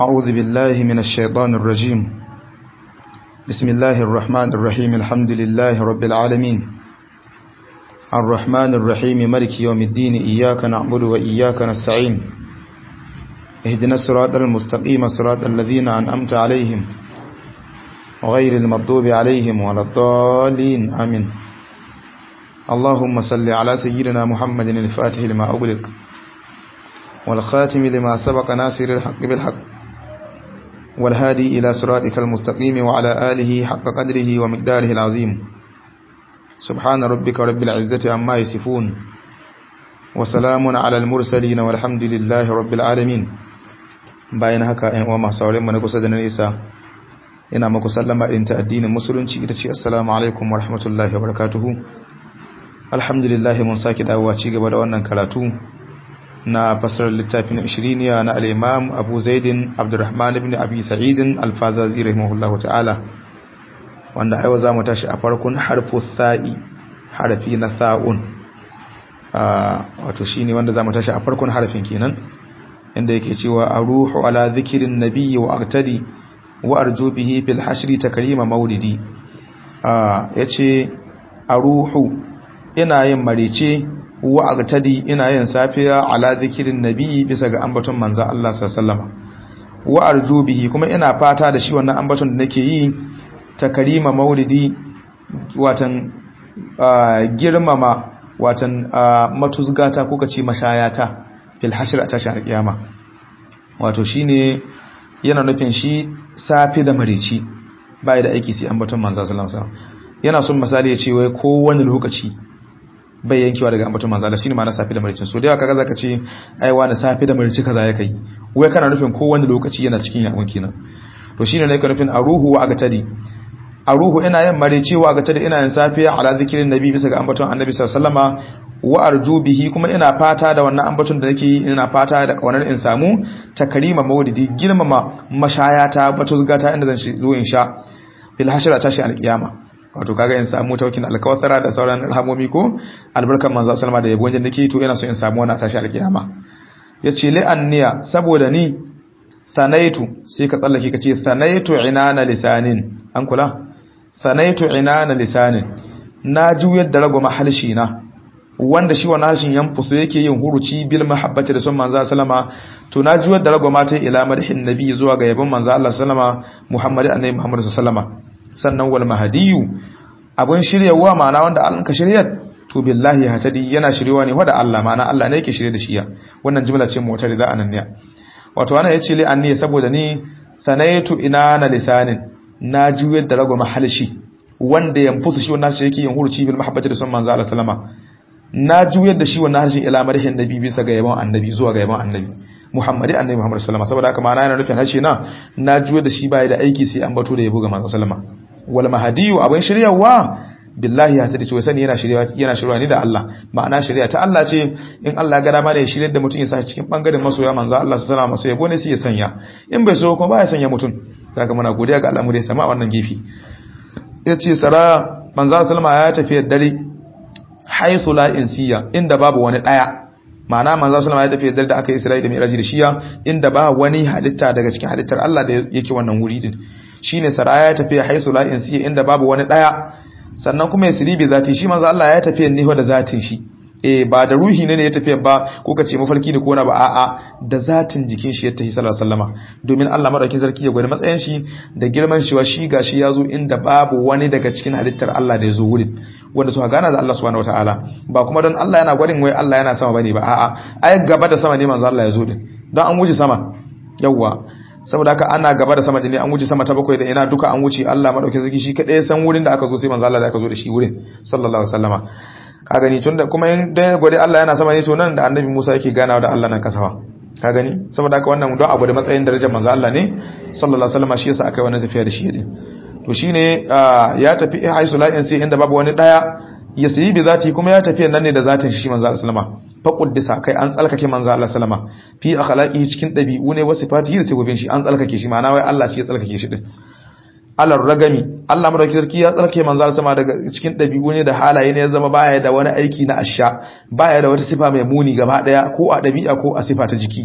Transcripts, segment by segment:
أعوذ بالله من الشيطان الرجيم بسم الله الرحمن الرحيم الحمد لله رب العالمين الرحمن الرحيم ملك يوم الدين إياك نعبد وإياك نستعين اهدنا الصراط المستقيم صراط الذين أنأمت عليهم غير المغضوب عليهم ولا الضالين آمين اللهم صل على سيدنا محمد الفاتح لما أغلق والخاتم لما سبق ناصر الحق بالحق والهادي إلى صراطك المستقيم وعلى آله حق قدره ومقداره العظيم سبحان ربك رب العزة عما يصفون وسلام على المرسلين والحمد لله رب العالمين bayan haka ƴan uwa masu sauran mu na kusa da nesa ina muku sallama din ta addinin musulunci ita ce assalamu alaikum wa rahmatullahi wa barakatuhu alhamdulillah mun saki dawowa ci gaba da wannan karatu na fasarar littafin ishiriniya na al'imam abu zaidin abdurrahman ibn abi sa'idin alfazazi rahimahullahu ta'ala wanda aiwa za mu tashi a farkon harfo sa'i harafi na sa'un wato shi ne wanda za mu tashi a farkon harafin kenan inda yake cewa a ruhu ala zikirin nabiyyi wa aktadi wa arjo bihi fil hashri ta karima maulidi ya ce a ruhu ina yin marice wa agtadi ina yin safiya ala zikirin nabi bisa ga ambaton manzo Allah sallallahu wa arju bihi kuma ina fata da shi wannan ambaton da nake yi ta karima maulidi watan girmama watan matuzgata ko kace mashayata fil hashr ta shan kiyama wato shine yana nufin shi safi da marici bai da aiki sai ambaton manzo sallallahu alaihi wasallam yana son misali ya ce wai kowane lokaci bai yankewa daga ambaton manzo Allah shine ma na safi da maricin so da yawa kaga zaka ce ai wani safi da marici kaza ya kai wai kana nufin ko wani lokaci yana cikin yawon kenan to shine ne ka nufin aruhu wa agatadi aruhu ina yin marici wa agatadi ina yin safiya ala zikirin nabi bisa ga ambaton annabi sallallahu alaihi wasallama wa arju bihi kuma ina fata da wannan ambaton da nake yi ina fata da kaunar in samu takarima maulidi girmama mashayata batuzgata inda zan zo in sha fil hashra tashi alqiyama wato kaga in samu taukin alkawthara da sauran rahamomi ko albarkan manzo sallama da yabo wajen nake to ina so in samu wannan tashi alkiyama yace li anniya saboda ni sanaitu sai ka tsallake kace sanaitu inana lisanin an kula sanaitu inana lisanin na juyar da ragoma halshi na wanda shi wannan harshen yanfusu yake yin huruci bil mahabbati da son manzo sallama to na juyar da ragoma ta ila madhin nabi zuwa ga yabon manzo Allah sallama Muhammad annabi Muhammad sallama sannan wal mahadiyu abun shiryawa ma'ana wanda an ka shiryar to billahi hatadi yana shiryawa ne wanda Allah ma'ana Allah ne yake shirye da shi wannan jumla ce mu wata rida ananiya wato wannan yace li anni saboda ni sanaitu inana lisanin na juyar da rago mahalshi wanda yanfusu shi wannan shi yake yin hurci bil mahabbati da son manzo Allah sallama na juyar da shi wannan harshen ila marhin nabi bisa ga yabon annabi zuwa ga yabon annabi Muhammadi annabi Muhammad sallama saboda haka ma'ana yana nufin harshe na na juyar da shi baya da aiki sai an bato da yabo ga manzo sallama wal mahdiyu abin shiryawa billahi ya tada cewa sani yana shiryawa yana shiryawa ne da Allah ma'ana shirya ta Allah ce in Allah ya ga dama da ya shiryar da mutum ya sa cikin bangaren masoya manzo Allah sallallahu alaihi wasallam yabo ne sai ya sanya in bai so kuma ba ya sanya mutum kaga muna godiya ga Allah mu dai sama a wannan gefe yace sara manzo sallama ya tafi dare haythu la insiya inda babu wani daya ma'ana manzo sallama ya tafi da aka Isra'ila da Mi'raj da shiya inda ba wani halitta daga cikin halittar Allah da yake wannan wuri din shine saraya ya tafi haisu la insi inda babu wani daya sannan kuma ya siribi zati shi manzo Allah ya tafi ne da zatin shi eh ba da ruhi ne ya tafi ba ko kace mafarki ne ko na ba a'a da zatin jikin shi ya tafi sallallahu alaihi wasallama domin Allah madaukin sarki ya gwada matsayin shi da girman shi wa shi gashi ya zo inda babu wani daga cikin halittar Allah da ya zo wurin wanda suka gana da Allah subhanahu wataala ba kuma don Allah yana gwadin wai Allah yana sama bane ba a'a ai gaba da sama ne manzo Allah ya zo din don an wuce sama yawwa saboda haka ana gaba da sama ne an wuce sama ta bakwai da ina duka an wuce Allah madaukakin sarki shi kadai san wurin da aka zo sai manzo Allah da aka zo da shi wurin sallallahu alaihi wasallama ka gani tunda kuma in da gode Allah yana sama ne to nan da annabi Musa yake ganawa da Allah nan kasawa ka gani saboda haka wannan don abu da matsayin darajar manzo Allah ne sallallahu alaihi wasallama shi yasa aka yi wannan tafiya da shi din to shine ya tafi haisu la'in sai inda babu wani daya ya sayi bi zati kuma ya tafi nan ne da zatin shi manzo Allah sallama fa quddisa kai an tsalkake manzo Allah sallama fi akhlaqihi cikin dabi'u ne wasu fatihi da sifofin shi an tsalkake shi ma'ana wai Allah shi ya tsalkake shi din alar ragami Allah madauki sarki ya tsarkake manzo Allah sama daga cikin dabi'u ne da halaye ne ya zama baya da wani aiki na asha baya da wata sifa mai muni gaba daya ko a dabi'a ko a sifa ta jiki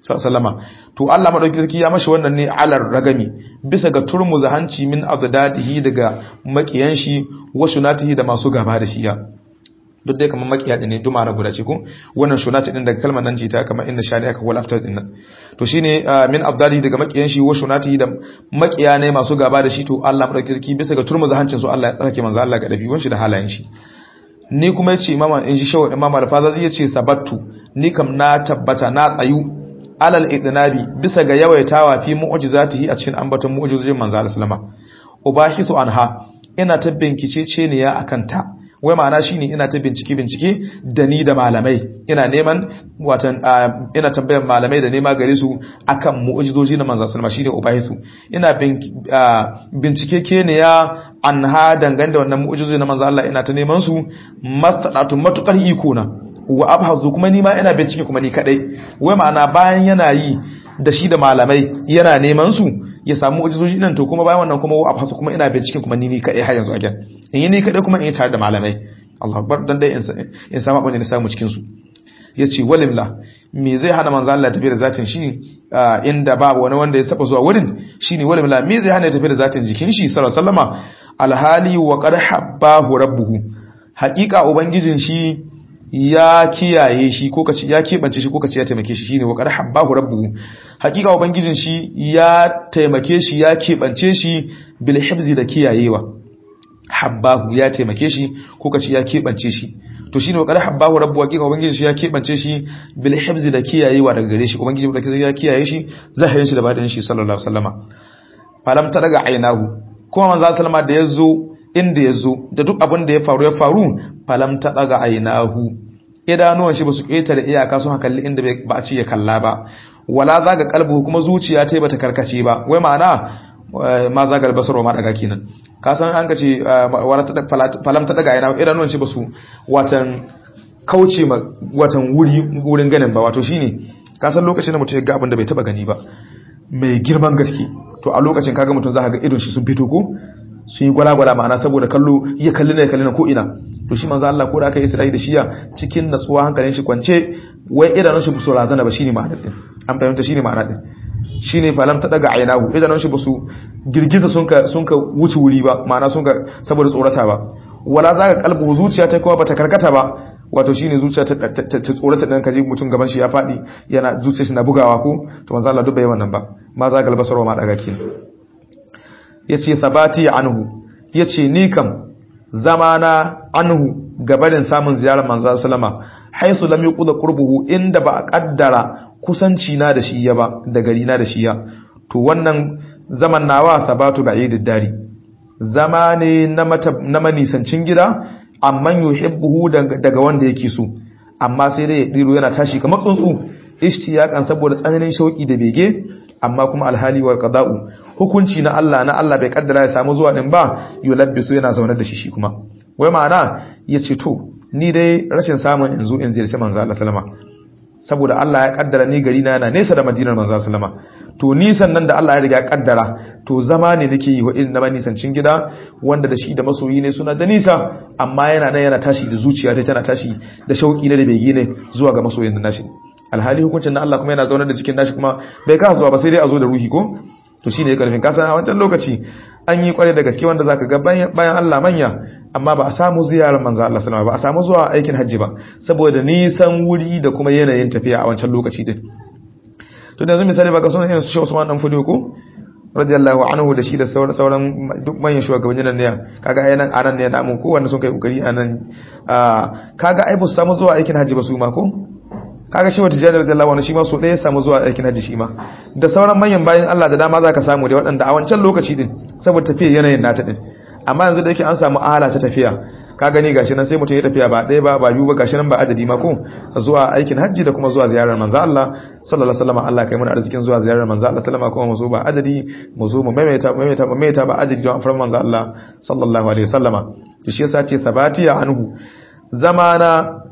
sallama to Allah madauki sarki ya mashi wannan ne alar ragami bisa ga turmuza hanci min adadadihi daga makiyan shi wa shunatihi da masu gaba da shi ya duk dai kamar makiya ne duma na guda ce ko wannan shunati din daga kalmar nan ce ta kamar inda shani aka wal after din nan to shine min adadadihi daga makiyan shi wa shunatihi da makiya ne masu gaba da shi to Allah madauki sarki bisa ga turmuza hancin su Allah ya tsarake manzo Allah ga dabi'un shi da halayen shi ni kuma yace imama in ji shawo imam al-faza zai yace sabattu ni kam na tabbata na tsayu alal idnabi bisa ga yawaitawa fi mu'jizatihi a cikin ambaton mu'jizojin manzo Allah sallama ubahisu anha ina ta bincike ce ne ya akan ta wai ma'ana shine ina ta bincike bincike da ni da malamai ina neman watan ina tambayar malamai da nema gare su akan mu'jizoji na manzo sallama shine ubahisu ina bincike ke ne ya anha dangane da wannan mu'jizoji na manzo Allah ina ta neman su mastadatu matukar iko na wa abhazu kuma ni ma ina bincike kuma ni kadai wai ma'ana bayan yana yi da shi da malamai yana neman su ya samu ujizoji nan to kuma bayan wannan kuma wa abhazu kuma ina bincike kuma ni ni kadai har yanzu again in yi ni kadai kuma in yi tare da malamai Allah akbar dan dai in samu abin da samu cikin su yace walimla me zai hana manzo Allah tafi da zatin shi inda babu wani wanda ya saba zuwa wurin shine walimla me zai hana ya tafi da zatin jikin shi sallallahu alaihi wasallama alhali wa qad habbahu rabbuhu haqiqa ubangijin shi ya kiyaye shi ko kace ya kebance shi ko kace ya taimake shi shine wa qad habbahu rabbuhu hakika ubangijin shi ya taimake shi ya kebance shi bil hifzi da kiyayewa habbahu ya taimake shi ko kace ya kebance shi to shine wa qad habbahu rabbuhu hakika ubangijin shi ya kebance shi bil hifzi da kiyayewa daga gare shi ubangijin da ya kiyaye shi zahirin shi da badin shi sallallahu alaihi wasallama falam ta daga ainahu kuma manzo sallama da yazo inda yazo da duk abin da ya faru ya faru falam ta daga ainahu idanuwan shi ba su ƙetare iyaka sun hakalli inda ba a ce ya kalla ba wala zaga kalbu kuma zuciya ta bata karkace ba wai ma'ana ma zaga basarwa ma daga kenan ka san an kace falam ta daga ainahu idanuwan shi ba su watan kauce ma watan wuri wurin ganin ba wato shine ka san lokacin da mutum ya ga abin da bai taba gani ba mai girman gaske to a lokacin kaga mutum za ka ga idon shi sun fito ko sun yi gwala-gwala ma'ana saboda kallo iya kalli na kalli na ko ina to shi manzo Allah ko da aka yi Isra'i da shiya cikin natsuwa hankalin shi kwance wai idanun shi buso razana ba shine ma'anar din an fahimta shine ma'anar din shine falam ta daga ainahu idanun shi busu girgiza sun ka sun ka wuce wuri ba ma'ana sun ka saboda tsorata ba wala zaka kalbu zuciya ta kuma bata karkata ba wato shine zuciya ta tsorata dan kaje mutum gaban shi ya fadi yana zuciya shi na bugawa ko to manzo Allah duk bai wannan ba ma za galba sarwa ma daga kenan yace sabati anhu yace ni kam zamana anhu gabarin samun ziyarar manzo sallama haisu lam yuqda qurbuhu inda ba a kaddara kusanci na da shi ya ba da gari na da shi ya to wannan zaman nawa sabatu ba'idid dari zama ne na manisancin gida amma yuhibbuhu daga wanda yake so amma sai dai ya diro yana tashi kamar tsuntsu ishtiyakan saboda tsananin shauki da bege amma kuma alhali wal qada'u hukunci na Allah na Allah bai kaddara ya samu zuwa din ba yulabbisu yana zaune da shi shi kuma wai ma'ana yace to ni dai rashin samun in zo in ziyarci manzo Allah sallama saboda Allah ya kaddara ni gari na yana nesa da Madinar manzo sallama to nisan nan da Allah ya riga ya kaddara to zama ne nake yi wa irin na nisancin gida wanda da shi da masoyi ne suna da nisa amma yana nan yana tashi da zuciya ta tana tashi da shauki ne da bege ne zuwa ga masoyin da nashi alhali hukuncin na Allah kuma yana zaune da jikin nashi kuma bai kasa zuwa ba sai dai a zo da ruhi ko to shine ya karfin kasa a wancan lokaci an yi kware da gaske wanda zaka ga bayan Allah manya amma ba a samu ziyarar manzo Allah sallama ba a samu zuwa aikin hajji ba saboda nisan wuri da kuma yanayin tafiya a wancan lokaci din to da yanzu misali ba ga sunan irin su Sheikh Usman dan Fudiyo ko radiyallahu anhu da shi da sauran sauran duk manyan shugabannin nan ne kaga ai nan anan ne namu ko wanda sun kai kokari anan kaga ai ba su samu zuwa aikin hajji ba su ma ko kaga shi wata jami'ar radiyallahu anhu shi ma so ɗaya ya samu zuwa aikin hajji shi ma da sauran manyan bayan Allah da dama zaka samu dai waɗanda a wancan lokaci din saboda tafiya yanayin nata din amma yanzu da yake an samu ahala ta tafiya ka gani gashi nan sai mutum ya tafiya ba ɗaya ba ba biyu ba gashi nan ba adadi ma ko zuwa aikin hajji da kuma zuwa ziyarar manzo Allah sallallahu alaihi wasallam Allah kai mana arzikin zuwa ziyarar manzo Allah sallama kuma mu zo ba adadi mu zo mu maimaita maimaita maimaita ba adadi don afran manzo Allah sallallahu alaihi wasallama to shi yasa ce sabati ya anhu zamana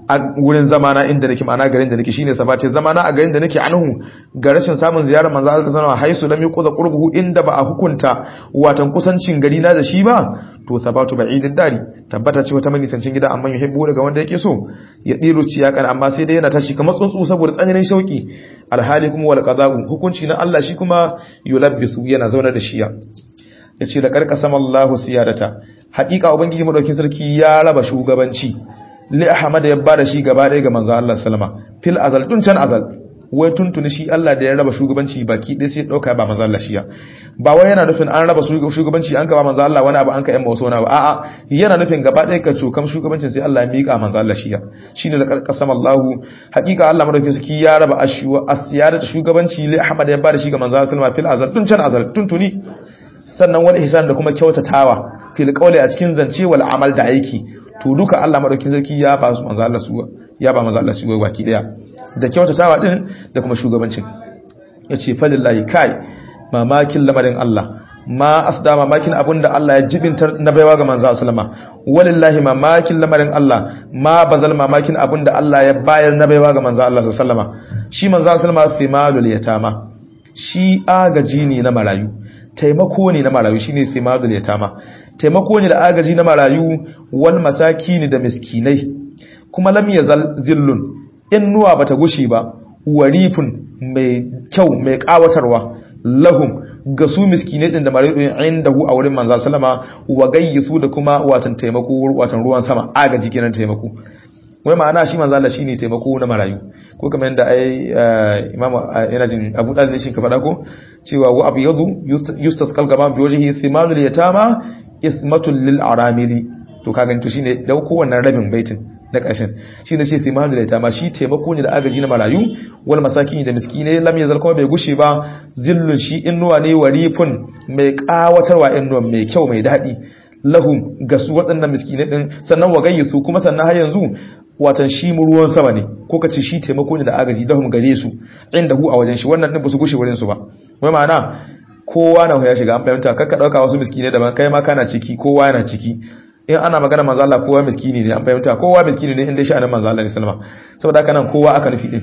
a wurin zamana inda nake ma'ana garin da nake shine sabati zamana a garin da nake anhu ga rashin samun ziyarar manzo Allah sallallahu alaihi wasallam haisu lam yuqza qurbuhu inda ba a hukunta watan kusancin gari na da shi ba to sabatu ba'idid dari tabbata ce wata manisancin gida amma yuhibbu daga wanda yake so ya diru ciyakan amma sai dai yana tashi kamar tsuntsu saboda tsananin shauki alhali kuma wal qada'u hukunci na Allah shi kuma yulabbisu yana zauna da shi ya yace da karkasama Allahu siyadata haƙiƙa ubangiji madaukin sarki ya raba shugabanci li ahmad ya bada shi gaba ɗaya ga manzo Allah sallama fil azal tun can azal wai tuntuni shi Allah da ya raba shugabanci baki ɗaya sai dauka ba manzo Allah shiya ba wai yana nufin an raba shugabanci an ka ba manzo Allah wani abu an ka yamma wasu wani abu a'a yana nufin gaba ɗaya ka cokam shugabancin sai Allah ya mika manzo Allah shiya shine da karkasam Allah hakika Allah madaukakin sarki ya raba ashuwa asiyada shugabanci li ahmad ya bada shi ga manzo Allah sallama fil azal tun can azal tuntuni sannan wal ihsan da kuma kyautatawa fil qawli a cikin zance wal amal da aiki to duka Allah madaukakin sarki ya ba su manzo Allah su ya ba manzo Allah su baki daya da kyautatawa din da kuma shugabancin yace falillahi kai mamakin lamarin Allah ma asda mamakin abinda Allah ya jibintar na baiwa ga manzo sallama walillahi mamakin lamarin Allah ma bazal mamakin abinda Allah ya bayar na baiwa ga manzo Allah sallama shi manzo sallama thimalul yatama shi agaji ne na marayu taimako ne na marayu shine thimalul yatama taimako ne da agaji na marayu wal masakini da miskinai kuma lam yazal zillun innuwa bata gushi ba warifun mai kyau mai kawatarwa lahum ga su miskinai din da marayu din inda hu a wurin manzo sallama wa gayyisu da kuma watan taimako watan ruwan sama agaji kenan taimako wai ma'ana shi manzo Allah shine taimako na marayu ko kamar yadda ai imamu yana jin Abu Dalib ne shi ka faɗa ko cewa wa abyadu yustasqal gama bi wajhi thimanul yatama ismatul lil aramili to kaga to shine dauko wannan rabin baitin na ƙarshen shi ne ce thimanul yatama shi taimako ne da agaji na marayu wal masakin da miskinai lam yazal kuma bai gushe ba zillun shi innuwa ne warifun mai kawatarwa innuwa mai kyau mai daɗi lahum ga su waɗannan miskinai din sannan wagayyu su kuma sannan har yanzu watan shi ruwan sama ne ko ka ce shi taimako ne da agaji dahum gare su inda hu a wajen shi wannan din ba su gushe wurin su ba wai ma'ana kowa na ya shiga an fahimta kakka dauka wasu miskine daban kai ma kana ciki kowa yana ciki in ana magana manzo Allah kowa miskini ne an fahimta kowa miskini ne inda sha'anin manzo Allah sallama saboda haka nan kowa aka nufi din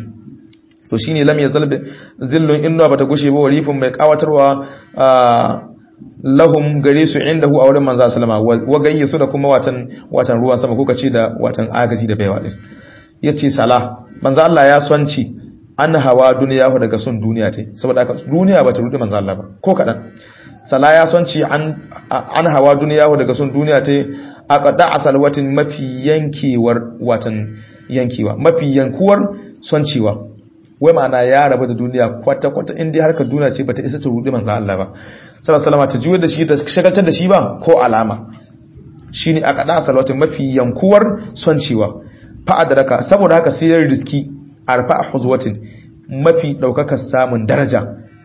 to shine lam yazal zillun inna bata gushe ba warifin mai kawatarwa lahum gare su indahu a wurin manzo sallama wa gayyasu da kuma watan watan ruwan sama ko kace da watan agaji da baiwa din yace sala manzo Allah ya sonci an hawa duniya daga son duniya ta saboda haka duniya ba ta rudi manzo Allah ba ko kadan sala ya sonci an an hawa duniya daga son duniya ta aqda asalwatin mafi yankewar watan yankewa mafi yankuwar soncewa wai ma'ana ya rabu da duniya kwata kwata inda harkar duniya ce bata isa ta rudi manzo Allah ba sallallahu alaihi ta juyo da shi ta shagaltar da shi ba ko alama shine aqda asalwatin mafi yankuwar soncewa fa adraka saboda haka sai riski arfa huzwatin mafi daukakar samun daraja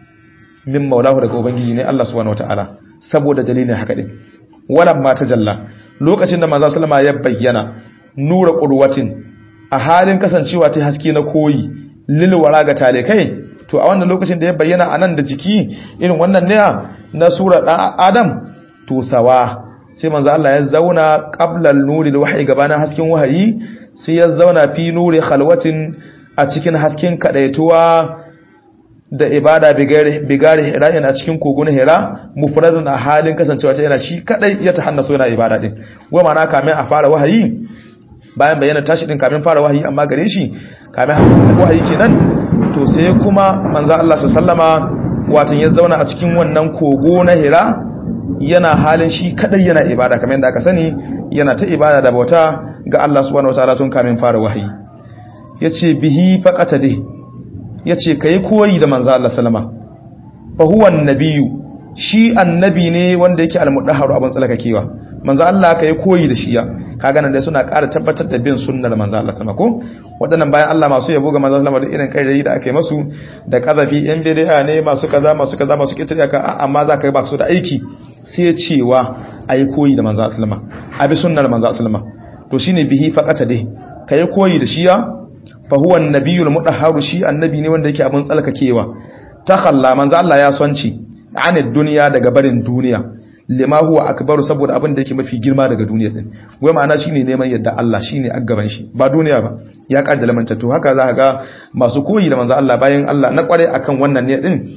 min maulahu daga ubangiji ne Allah subhanahu wataala saboda dalilin haka din walan ma tajalla lokacin da manzo sallama ya bayyana nura qurwatin a halin kasancewa ta haske na koyi lilwara ga talikai to a wannan lokacin da ya bayyana anan da jiki irin wannan ne na sura dan adam to sawa sai manzo Allah ya zauna qabla an-nuri al-wahyi gabanin hasken wahayi sai ya zauna fi nuri khalwatin a cikin hasken kadaituwa da ibada bigari hira yana cikin kogon hira mufradun a halin kasancewa ta yana shi kadai ya tahannaso yana ibada din wa mana kamin a fara wahayi bayan bayyana tashi din kamin fara wahayi amma gare shi kamin wahayi kenan to sai kuma manzo Allah sallama watan ya zauna a cikin wannan kogo na hira yana halin shi kadai yana ibada kamar yadda aka sani yana ta ibada da bauta ga Allah subhanahu wataala tun kamin fara wahayi yace bihi faqatade yace kai koyi da manzo Allah sallama fa huwa annabiyyu shi annabi ne wanda yake almudahharu abun tsalakakewa manzo Allah kai koyi da shi ya kaga nan dai suna ƙara tabbatar da bin sunnar manzo Allah sallama ko wadannan bayan Allah masu yabo ga manzo sallama da irin kai da aka yi masu da kazafi yan bid'a ne masu kaza masu kaza masu kitaya ka amma za ka yi ba su da aiki sai cewa ayi koyi da manzo sallama abi sunnar manzo sallama to shine bihi faqata dai kai koyi da shi ya fa huwa annabiyul mudahharu shi annabi ne wanda yake abun tsalkakewa ta khalla manzo Allah ya sonci anid duniya daga barin duniya lima huwa akbaru saboda abin da yake mafi girma daga duniya din wai ma'ana shine neman yadda Allah shine aggaban shi ba duniya ba ya kar da lamanta to haka za ka ga masu koyi da manzo Allah bayan Allah na kware akan wannan ne din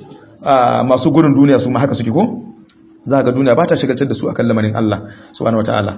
masu gurin duniya su ma haka suke ko za ga duniya ba ta shigaltar da su akan lamarin Allah subhanahu wataala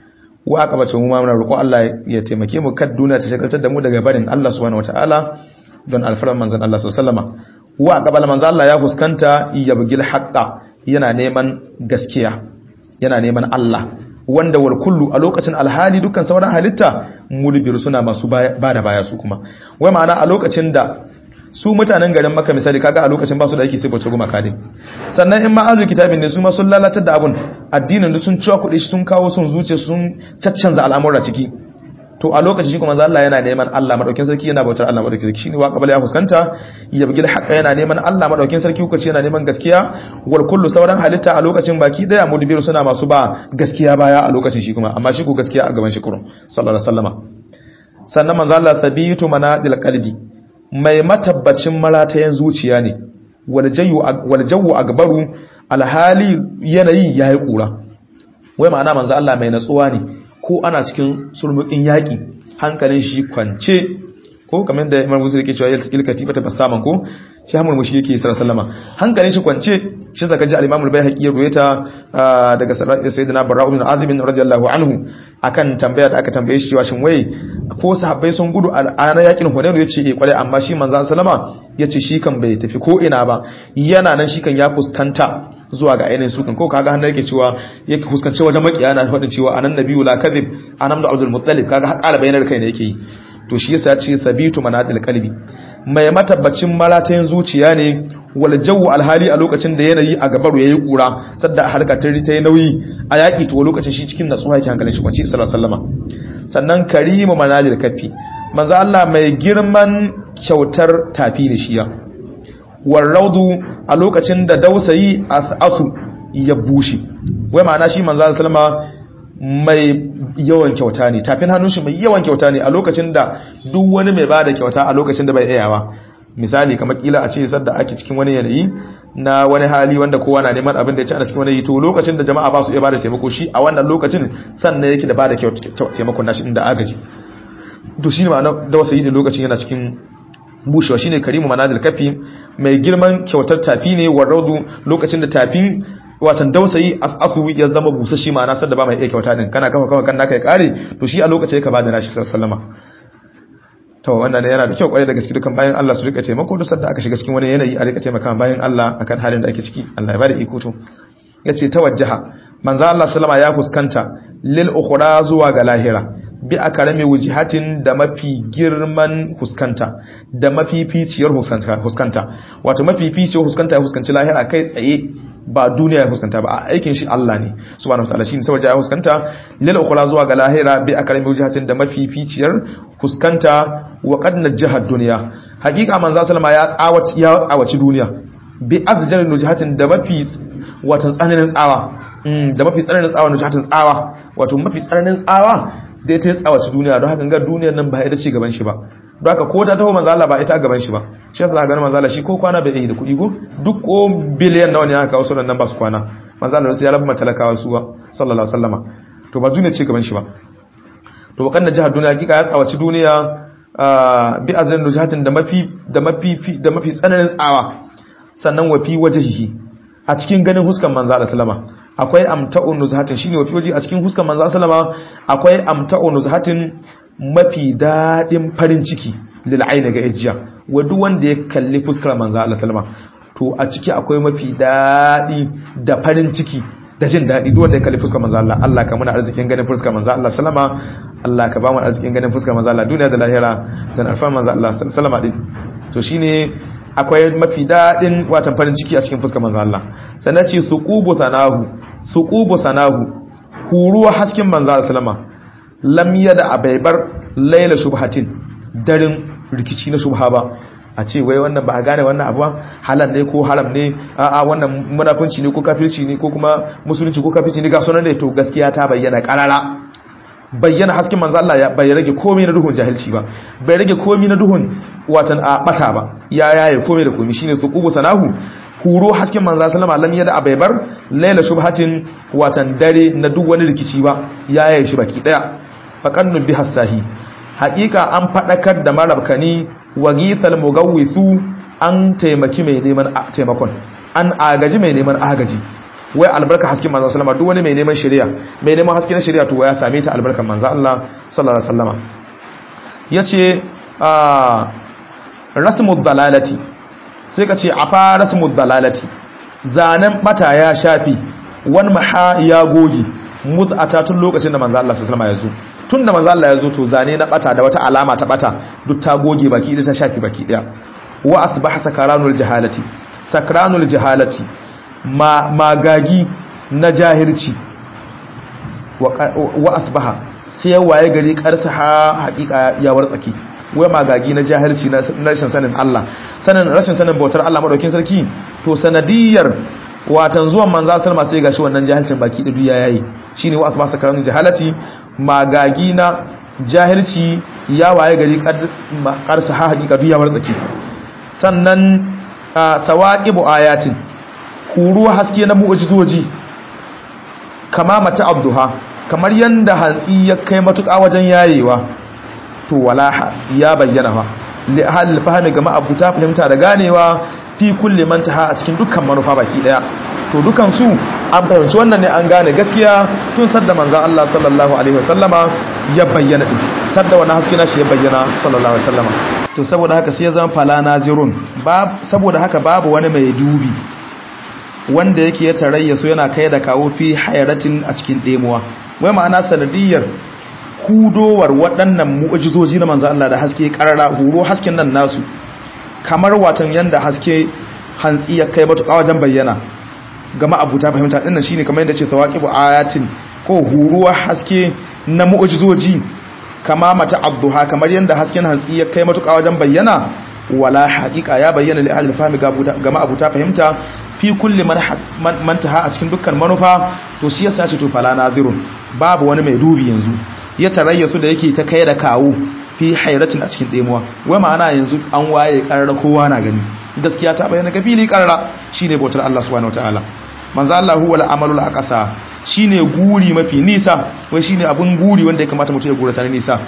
wa aka bace mu ma muna roƙo Allah ya taimake mu kad duniya ta shigaltar da mu daga barin Allah subhanahu wataala don alfaran manzon Allah sallallahu alaihi wasallam wa aqbala manzon Allah ya fuskanta yabgil haqqa yana neman gaskiya yana neman Allah wanda wal kullu a lokacin alhali dukkan sauran halitta mulbir suna masu ba da baya su kuma wai ma'ana a lokacin da su mutanen garin maka misali kaga a lokacin ba su da yake sai bace goma kadin sannan in ma azu kitabin ne su ma sun lalatar da abun addinin da sun ciwa kuɗi sun kawo sun zuce sun caccanza al'amura ciki to a lokacin shi kuma manzo Allah yana neman Allah madaukin sarki yana bautar Allah madaukin sarki shine wa qabala ya fuskanta ya bigil haqqa yana neman Allah madaukin sarki kuka ce yana neman gaskiya wal kullu sauran halitta a lokacin baki daya mudbiru suna masu ba gaskiya baya a lokacin shi kuma amma shi ku gaskiya a gaban shi kurun sallallahu alaihi wasallama sannan manzo Allah sabitu manadil qalbi mai matabbacin maratayen zuciya ne wal jayu wal jawu agbaru alhali yanayi yayi kura wai ma'ana manzo Allah mai natsuwa ne ko ana cikin sulmukin yaƙi hankalin shi kwance ko kamar da imar musu yake cewa yalta katifa ta basaman ko shi hamur mushi yake sallallahu alaihi hankalin shi kwance shi zaka ji al-imam al-baihaqi ya ruwaita daga sayyidina barra'u bin azib radiyallahu anhu akan tambaya da aka tambaye shi cewa shin wai ko sahabbai sun gudu a ranar yakin hunayn yace eh kware amma shi manzo sallama yace shi kan bai tafi ko ina ba yana nan shi kan ya fuskanta zuwa ga ainihin sukan ko kaga hannu yake cewa yake fuskanci wajen makiya na faɗin cewa anan nabiyyu la kadhib anam da abdul muttalib kaga har ƙara bayanar kai ne yake yi to shi yasa ce sabitu manadil qalbi mai matabbacin maratayin zuciya ne wal jawu alhali a lokacin da yanayi a gabaru yayi kura sadda harka ta ta yi nauyi a yaki to lokacin shi cikin natsuwa yake hankalin shi kwanci sallallahu alaihi wasallam sannan karimu manadil kafi manzo Allah mai girman kyautar tafi da shiya warraudu a lokacin da dausayi asu ya bushe wai ma'ana shi manzo sallama mai yawan kyauta ne tafin hannun shi mai yawan kyauta ne a lokacin da duk wani mai bada kyauta a lokacin da bai iyawa misali kamar kila a ce sadda ake cikin wani yanayi na wani hali wanda kowa na neman abin da ya ci a cikin wani to lokacin da jama'a ba su iya bada taimako shi a wannan lokacin sannan yake da bada taimakon nashi inda agaji to shi ne ma'ana da wasu yi lokacin yana cikin bushewa shine karimu manazil kafi mai girman kyautar tafi ne waraudu lokacin da tafin watan dausayi asu ya zama busashi ma'ana sadda ba mai iya kyauta din kana kafa kafa kan naka ya kare to shi a lokacin ya ka bada nashi sallama to wannan yana da kyau kwarai da gaske dukan bayan Allah su rika taimako duk sadda aka shiga cikin wani yanayi a rika taimaka bayan Allah akan halin da ake ciki Allah ya bada iko to yace tawajjaha manzo Allah sallama ya fuskanta lil ukhra zuwa ga lahira bi a karame wujihatin da mafi girman huskanta da mafificiyar huskanta wato mafificiyar huskanta ya huskanci lahira kai tsaye ba duniya ya huskanta ba a aikin shi Allah ne subhanahu wataala shine saboda ya huskanta lil ukhra zuwa ga lahira bi a karame wujihatin da mafificiyar huskanta wa qad najjaha dunya hakika manzo sallama ya tsawaci ya tsawaci duniya bi azjal wujihatin da mafi wato tsananin tsawa da mafi tsananin tsawa wujihatin tsawa wato mafi tsananin tsawa da ita ya tsawaci duniya don haka ga duniyar nan ba ita ce gaban shi ba don haka ko ta taho manzala ba ita gaban shi ba shi yasa ga manzala shi ko kwana bai yi da kuɗi ko duk ko biliyan nawa ne aka kawo sunan nan ba su kwana manzala sai ya rabu matalakawa su ba sallallahu alaihi wasallama to ba duniya ce gaban shi ba to bakan da jihar duniya hakika ya tsawaci duniya bi azrin rujatin da mafi da mafi da mafi tsananin tsawa sannan wa fi wajhihi a cikin ganin huskan manzala sallama akwai amta'un nuzhatin shine wafi waje a cikin huskan manzo sallama akwai amta'un nuzhatin mafi dadin farin ciki lil aini ga ijiya wa duk wanda ya kalli fuskar manzo Allah sallama to a ciki akwai mafi dadi da farin ciki da jin dadi duk wanda ya kalli fuskar manzo Allah Allah ka muna arzikin ganin fuskar manzo Allah sallama Allah ka ba mu arzikin ganin fuskar manzo Allah duniya da lahira dan alfa manzo Allah sallama din to shine akwai mafi daɗin watan farin ciki a cikin fuskar manzo Allah sannan ce suqubu sanahu suqubu sanahu huruwa hasken manzo Allah sallama lam yada abaibar laila shubhatin darin rikici na shubha ba a ce wai wannan ba a gane wannan abu halal ne ko haram ne a'a wannan munafunci ne ko kafirci ne ko kuma musulunci ko kafirci ne ga sunan ne to gaskiya ta bayyana karara bayyana hasken manzo Allah bai rage komai na duhun jahilci ba bai rage komai na duhun watan a bata ba ya yaye komai da komai shine suqubu sanahu huro hasken manzo sallama lam yada abaibar laila shubhatin watan dare na duk wani rikici ba yaye shi baki daya faqannu bi hasahi haqiqa an fadakar da marabkani wagithal mugawwisu an taimaki mai neman taimakon an agaji mai neman agaji wai albarka hasken manzo sallama duk wani mai neman shari'a mai neman haske na shari'a to ya same ta albarkan manzo Allah sallallahu alaihi wasallama yace a rasmud dalalati sai ka ce afa rasmud dalalati zanen bata ya shafi wan maha ya goge mud'ata tun lokacin da manzo Allah sallallahu alaihi wasallama ya zo tun da manzo Allah ya zo to zane na bata da wata alama ta bata duk ta goge baki da ta shafi baki daya wa asbaha sakaranul jahalati sakranul jahalati ma magagi na jahilci wa asbaha sai waye gari karsa ha hakika ya wartsake wai magagi na jahilci na rashin sanin Allah sanin rashin sanin bautar Allah madaukin sarki to sanadiyar watan zuwan manzo sallama sai gashi wannan jahilcin baki da duya yayi shine wa asbaha sakaranul jahalati magagi na jahilci ya waye gari karsa ha hakika duya wartsake sannan sawaqibu ayatin kuruwa haske na mu'jizoji kama mata abduha kamar yanda hantsi ya kai matuƙa wajen yayewa to walaha ya bayyana fa li ahli fahimi ga ma'abuta fahimta da ganewa fi kulli man taha a cikin dukkan manufa baki daya to dukan su an fahimci wannan ne an gane gaskiya tun sadda manzon Allah sallallahu alaihi wasallama ya bayyana din sadda wannan haske na shi ya bayyana sallallahu alaihi wasallama to saboda haka sai ya zama fala nazirun saboda haka babu wani mai dubi wanda yake ya tarayya so yana kai da kawo fi hayaratin a cikin demuwa wai ma'ana sanadiyar hudowar waɗannan mu'ajizoji na manzo Allah da haske karara huro hasken nan nasu kamar watan yanda haske hantsi ya kai matuƙa wajen bayyana ga ma'abuta fahimta dinnan shine kamar yadda ce tawaqibu ayatin ko huruwa haske na mu'ajizoji kama mata abduha kamar yanda hasken hantsi ya kai matuƙa wajen bayyana wala haqiqa ya bayyana li ahli fahmi ga ma'abuta fahimta fi kulli man taha a cikin dukkan manufa to shi yasa ce to fala nazirun babu wani mai dubi yanzu ya tarayya su da yake ta kai da kawo fi hairatin a cikin demuwa wai ma'ana yanzu an waye karara kowa na gani gaskiya ta bayyana ga fili karara shine bautar Allah subhanahu wataala manzo Allah huwa al-amalu al-aqsa shine guri mafi nisa wai shine abun guri wanda ya kamata mutum ya gura ta nisa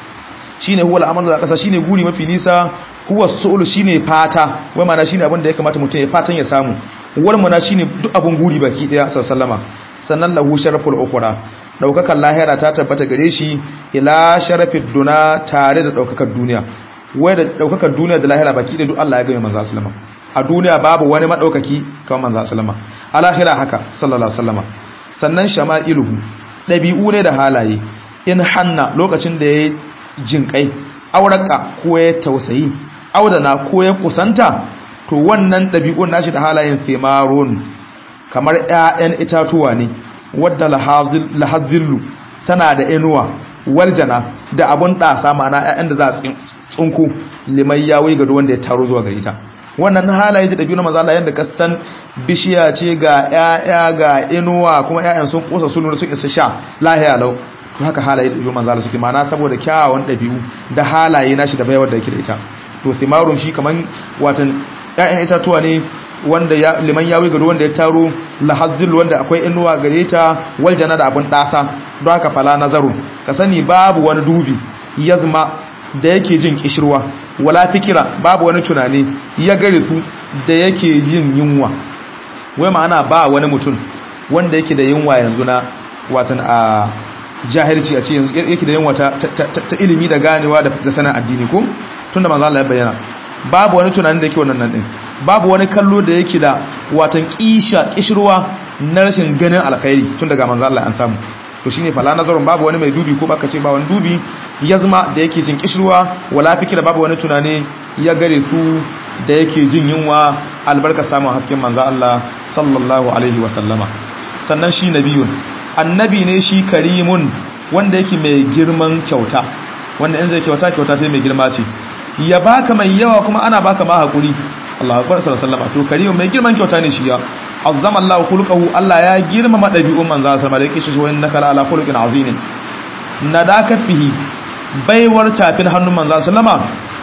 shine huwa al-amalu al-aqsa shine guri mafi nisa huwa su'ul shine fata wai ma'ana shine abin da ya kamata mutum ya fatan ya samu warmuna shine duk abun guri baki daya sallama sannan lahu sharaful ukhra daukakan lahira ta tabbata gare shi ila sharafid duna tare da daukakar duniya wai da daukakar duniya da lahira baki da duk Allah ya ga manzo sallama a duniya babu wani madaukaki kamar manzo sallama a lahira haka sallallahu alaihi wasallama sannan shama'iluhu dabi'u ne da halaye in hanna lokacin da yayi jinkai auraka ko ya tausayi audana ko ya kusanta to wannan ɗabi'un nashi da halayen thimarun kamar 'ya'yan itatuwa ne wadda lahazillu tana da inuwa waljana da abun ɗasa ma'ana 'ya'yan da za a tsunku limai ya wai gado wanda ya taro zuwa gari ta wannan halaye da ɗabi'u na mazala yadda kasan bishiya ce ga 'ya'ya ga inuwa kuma 'ya'yan sun kusa sun sun isa sha lahiya lau to haka halaye da ɗabi'u mazala suke ma'ana saboda kyawawan ɗabi'u da halaye nashi da bayawar da yake da ita to thimarun shi kaman watan ‘ya'yan itatuwa ne wanda ya liman yawi gado wanda ya taro lahazzil wanda akwai inuwa gare ta waljana da abin ɗasa don haka fala nazarun ka sani babu wani dubi yazma da yake jin kishirwa wala fikira babu wani tunani ya gare su da yake jin yunwa wai ma'ana ba wani mutum wanda yake da yunwa yanzu na watan a jahilci a ce yanzu yake da yunwa ta ilimi da ganewa da sanin addini ko tunda manzo Allah ya bayyana babu wani tunanin da yake wannan nan din babu wani kallo da yake da watan kisha kishirwa na rashin ganin alkhairi tun daga manzo Allah an samu to shine fala nazarun babu wani mai dubi ko baka ce ba wani dubi yazma da yake jin kishirwa wala fikira babu wani tunani ya gare su da yake jin yunwa albarka samun hasken manzo Allah sallallahu alaihi wa sallama sannan shi nabiyun annabi ne shi karimun wanda yake mai girman kyauta wanda in zai kyauta kyauta sai mai girma ce ya baka mai yawa kuma ana baka ma hakuri Allahu akbar sallallahu alaihi wasallam to karimu mai girman kyauta ne shi ya azzama Allahu khuluquhu Allah ya girmama dabi'un manzo sallallahu alaihi wasallam da yake shi wa innaka ala khuluqin azim nadaka fihi baiwar tafin hannun manzo sallama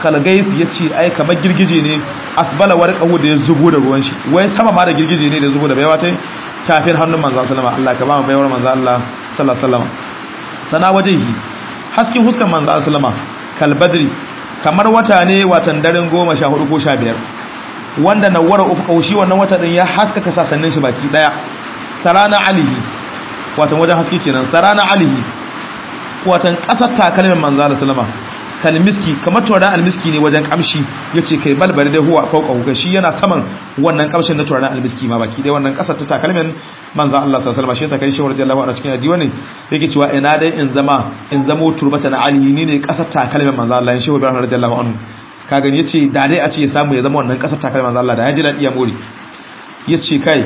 kalgaif yace ai kamar girgije ne asbala warqahu da ya zubo da ruwan shi wai sama ma da girgije ne da ya zubo da baiwa tai tafin hannun manzo sallama Allah ka ba mu baiwar manzo Allah sallallahu alaihi wasallam sana wajehi hasken huskan manzo sallama kal badri kamar wata ne watan daren 14 ko 15 wanda nawara ufqahu shi wannan wata din ya haskaka sasannin shi baki daya sarana alihi watan wajen haske kenan sarana alihi watan kasar takalmin manzo Allah sallama kalmiski kamar turaren almiski ne wajen kamshi yace kai balbal da huwa fauka ga shi yana saman wannan kamshin na turaren almiski ma baki dai wannan kasar ta takalmin manzo Allah sallallahu alaihi wasallam shi yasa kai shi radiyallahu anhu cikin hadisi ne yake cewa ina dai in zama in zamo turbata na alihi ni ne kasar takalmin manzo Allah shi Ibrahim radiyallahu anhu ka gani yace da dai a ce ya samu ya zama wannan kasar takalmin manzo Allah da ya ji dadi ya more yace kai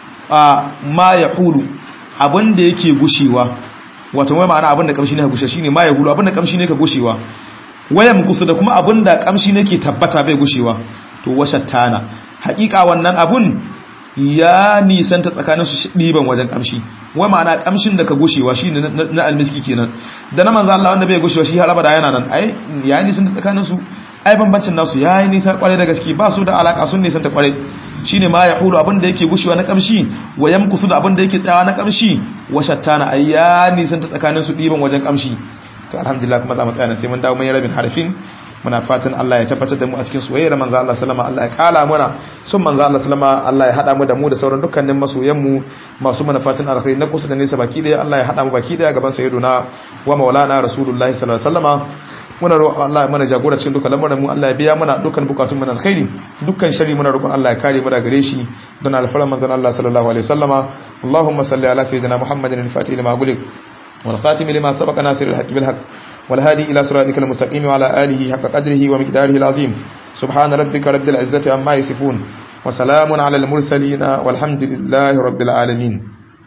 a ma yaqulu abin da yake gushewa wato wai ma'ana abin da kamshi ne ka gushe shine ma yaqulu abin da kamshi ne ka gushewa wayan kusu da kuma abin da kamshi ne ke tabbata bai gushewa to washattana haƙiƙa wannan abun ya nisanta tsakanin su ɗiban wajen kamshi wai ma'ana kamshin da ka gushewa shi ne na almiski kenan da na manzo Allah wanda bai gushewa shi har abada yana nan ai ya nisanta tsakanin su ai bambancin nasu ya yi nisa kwarai da gaske ba su da alaka sun nisanta kwarai shine ma ya hulu abin da yake gushewa na kamshi wa yamkusu da abin da yake tsayawa na kamshi washattana ai ya nisanta tsakanin su ɗiban wajen kamshi to alhamdulillah kuma za mu tsaya sai mun dawo mai rabin harfin muna fatan Allah ya tabbatar da mu a cikin soyayyar manzo Allah sallama Allah ya kala muna sun manzo Allah sallama Allah ya hada mu da mu da sauran dukkanin masoyan mu masu mana fatan alkhairi na kusa da nesa baki daya Allah ya hada mu baki daya gaban sayyiduna wa maulana rasulullahi sallallahu alaihi wasallama muna roƙon Allah ya mana jagora cikin dukkan lamarin mu Allah ya biya mana dukkan bukatun mu na alkhairi dukkan shari muna roƙon Allah ya kare mu daga gare shi don alfaran manzon Allah sallallahu alaihi wasallama Allahumma salli ala sayyidina Muhammadin al-fatih lima gulik والخاتم لما سبق ناصر الحق بالحق والهادي إلى صراطك المستقيم وعلى آله حق قدره ومقداره العظيم سبحان ربك رب العزة عما يصفون وسلام على المرسلين والحمد لله رب العالمين